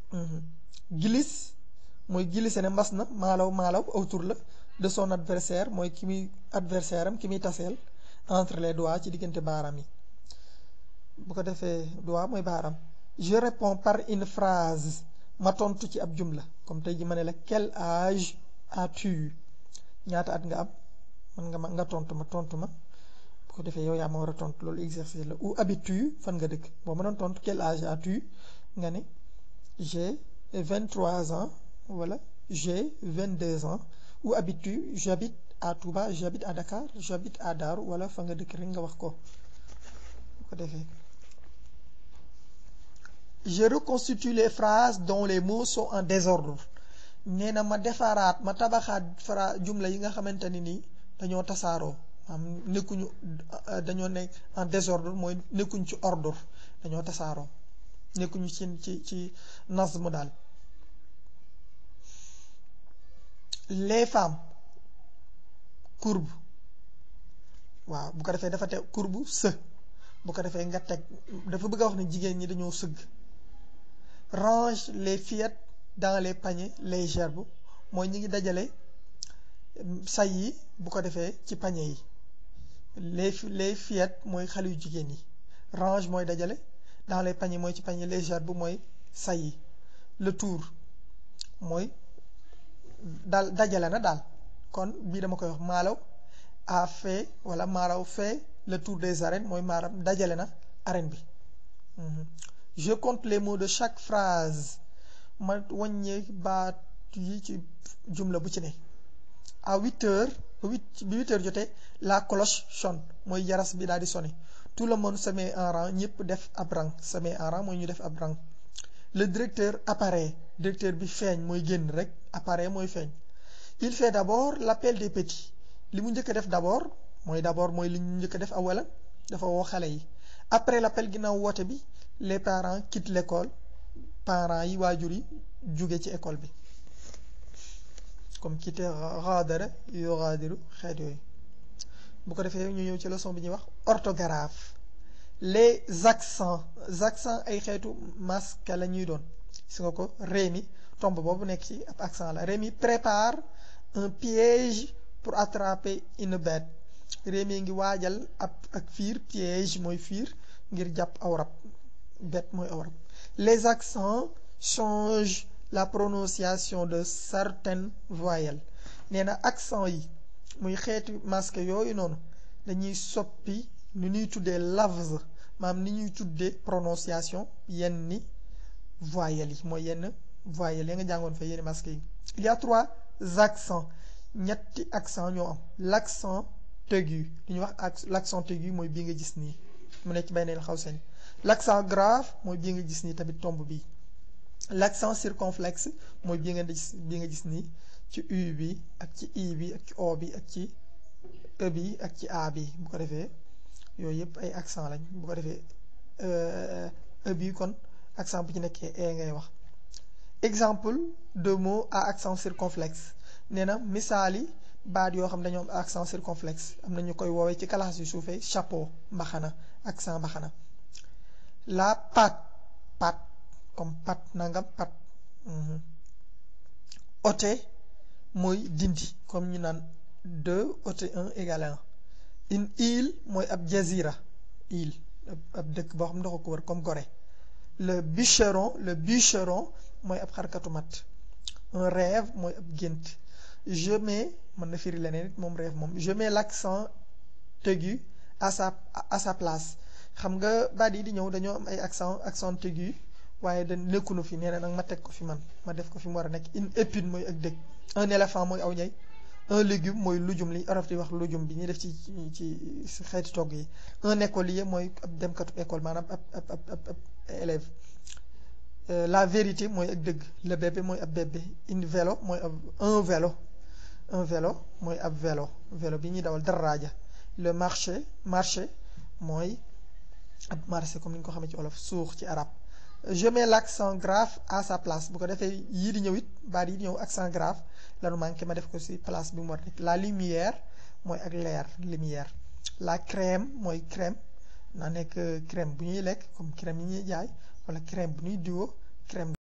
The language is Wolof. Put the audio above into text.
glisse mooy glissé ne mbas na maalaw maalaw aw tur la de son adversaire mooy ki muy adversaire am ki muy taseel entre les doigts ci diggante baaraam yi bu ko defee doigt mooy baaraam je réponds par une phrase ma tontu ci ab jumla comme tey ji ma ne la quel âge as-tu ñaata at nga am man nga ma nga tontu ma tontu ma bu ko defee yow yaa ma war a tontu loolu exercice la où habites-tu fan nga dëkk boo ma doon tontu quel âge as-tu nga ne j'ai vingt-trois ans wala j'ai vingt-deux ans où habites-tu j'habite à Touba j'habite à Dakar j'habite à Darou wala fa nga dëkk rek nga wax ko bu ko defee je reconstitue les phrases dont les mots sont en désordre nee na ma defaraat ma tabaxaat fra jumla yi nga xamante ni nii dañoo tasaaroo am nekkuñu dañoo nekk en désordre mooy nekkuñ ci ordre dañoo tasaaroo nekkuñu ci ci ci nazm daal les femmes courbe waaw bu ko defee dafa teg courbe së bu ko defee nga teg dafa bëgg a wax ne jigéen ñi dañoo sëgg range les fillettes dans les paniers les gerbes mooy ñi ngi dajale say yi bu ko defee ci panier yi les les fillettes mooy xale yu jigéen yi range mooy dajale dans les paniers mooy ci panier les gerbes mooy say yi le tour mooy daal dajale na daal kon bii dama koy wax maalaw a fait wala maalaw fait le tour des arènes mooy maaram dajale na arène bi je compte les mots de chaque phrase ma wàññee baat yi ci jumla bu ci ne à huit heures huit bi huit heures jotee la cloche sonne mooy jaras bi daal di sonné tout le monde se met en rang ñëpp def ab rang se met en rang mooy ñu def ab rang le directeur apparaît directeur bi feeñ mooy génn rek apparaît mooy feeñ il fait d'abord l'appel des petits li mu njëkk a def d'abord mooy d'abord mooy li ñu njëkk a def awalan dafa woo xale yi après l'appel ginnaaw woote bi les parents quittent l'école parents yi waajur yi jóge ci école bi comme quitter ghadara yughadiru xeet yooyu bu ko defee ñu ñëw ci leçon bi ñuy wax orthographe les accents accents ay xeetu masque la ñuy doon gis nga ko Rémi tomb boobu nekk ci ab accent la Rémi prépare un piège pour attraper une bête Rémi ngi waajal ab ak fiir piège mooy fiir ngir jàpp aw rab bête mooy aw rab les accents changent la prononciation de certaines voyelles nee na accent yi muy xeeti masque yooyu noonu dañuy soppi ni ñuy tuddee lafz maam ni ñuy tuddee prononciation yenn ni voyelles yi mooy yenn voyelles yi nga jàngoon fa yenn masque yi il y a trois accents ñetti accent ñoo am l'accent aigu li ñuy wax l'accent aigu mooy bii nga gis nii mu nekk bay neel xaw seen l'accent grave mooy bii nga gis nii tamit tomb bii l'accent circonflexe mooy bii nga gis bii nga gis nii ci u bi ak ci i bi ak ci o bi ak ci e bi ak ci a bi bu ko defee yooyu yëpp ay accent lañ bu ko defee e bi kon accent bu ci nekkee e ngay wax exemple de mot à accent circonflexe nee na misaali baat yoo xam dañoo am accent circonflexe am na ñu koy woowee ci classe yu suufee chapeau mbaxana accent mbaxana la patte patte comme pat nangam pat ôter mooy dindi comme ñu naan deux ôter un égale un une île mooy ab jazira île ab dëkk boo xam ne dafa ko wër comme Gorée le bûcheron le bûcheron mooy ab xarkatu mat un rêve mooy ab gént je mets mën na firi leneen it moom rêve moom je mets l'accent aigu à sa à sa place xam nga baat yi di ñëw dañoo am ay accent accent aigu waaye da nekkunu fi nee na nag ma teg ko fi man ma def ko fi mu war a nekk une épine mooy ak dëkk un éléphant mooy aw ñay un légume mooy lujum li olof di wax lujum bi ñuy def ci ci xeeti togg yi un écolier mooy ab demkatu école maanaam ab ab ab ab élève la vérité mooy ak dëgg le bébé mooy ab bébé une vélo mooy ab un vélo un vélo mooy ab vélo vélo bi ñuy dawal daraaja le marché marché mooy ab marché comme ni ñu ko xamee ci olof suux ci arab je mets l'accent grave à sa place bu ko defee yii di ñëw it baat yi di ñëw accent grave lanu manqué ma def ko ci place bi mu war nekk la lumière mooy ak leer lumière la crème mooy crème na nekk crème bu ñuy lekk comme crème yi ñuy jaay wala crème bu ñuy diwoo crème